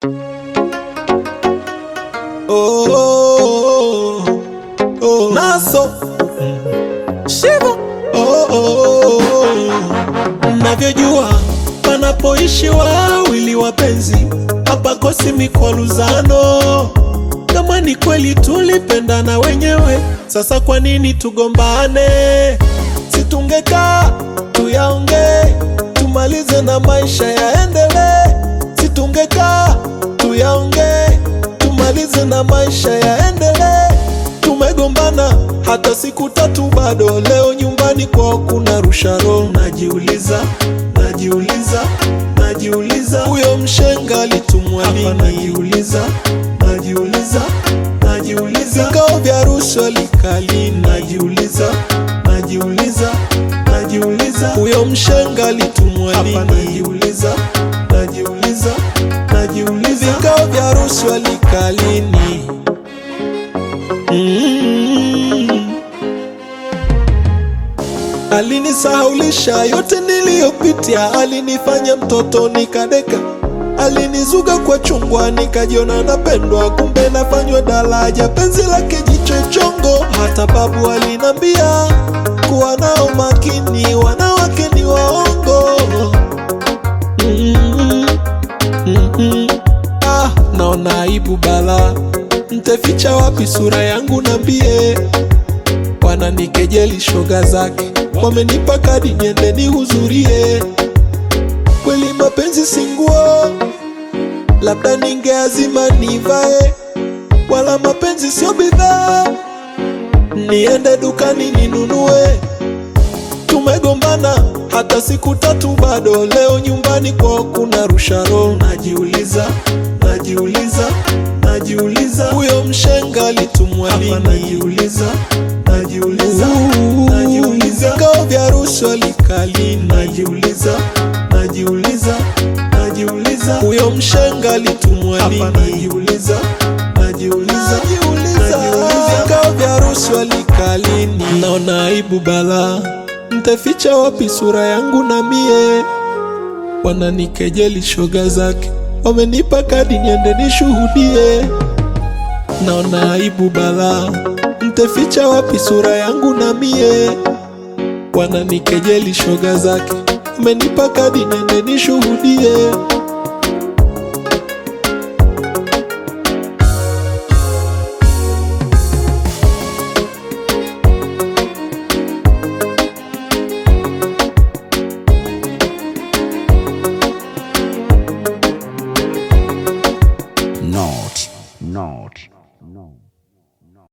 oh, oh. Naso Shivo oh, oh, oh. Navyojua panapoishi wawili wapenzi hapakosi mikwaruzano. Kama ni kweli tulipendana wenyewe, sasa kwa nini tugombane? Situngekaa tuyaongee, tumalize na maisha yaendelee. Situngekaa tuyaongee, tumalize na maisha yaendelee. Tumegombana hata siku tatu, bado leo nyumbani kwao kuna rusharo. Najiuliza, najiuliza, najiuliza, huyo mshenga alitumwa lini? Najiuliza, najiuliza, najiuliza, vikao vya rushwa likali. Najiuliza, najiuliza, najiuliza, huyo mshenga alitumwa lini? Najiuliza, najiuliza, najiuliza, vikao vya rushwa likalini? Mm. Alinisahaulisha yote niliyopitia, alinifanya mtoto nikadeka, alinizuga kwa chungwa, nikajiona napendwa, kumbe nafanywa daraja, penzi lake jicho chongo. Hata babu alinambia kuwa nao makini, wanawake ni waongo. Mm, mm, mm. Ah, naona aibu bala, nteficha wapi sura yangu? Nambie, wananikejeli shoga zake, wamenipa kadi niende nihudhurie. Kweli mapenzi si nguo, labda ningeazima nivae, wala mapenzi sio bidhaa, niende dukani ninunue. Tumegombana hata siku tatu, bado leo nyumbani kwao kuna rusharo. Najiuliza, najiuliza, najiuliza, huyo mshenga alitumwa lini? Najiuliza, najiuliza, najiuliza, vikao vya rushwa likali. Najiuliza, najiuliza, najiuliza, huyo mshenga alitumwa lini? Najiuliza, najiuliza, najiuliza, vikao vya rushwa likalini? Naona aibu bala Ntaficha wapi sura yangu na mie? Wananikejeli shoga zake, wamenipa kadi niende nishuhudie. Naona aibu bala, ntaficha wapi sura yangu na mie? Wananikejeli shoga zake, wamenipa kadi niende nishuhudie. Not, not, not.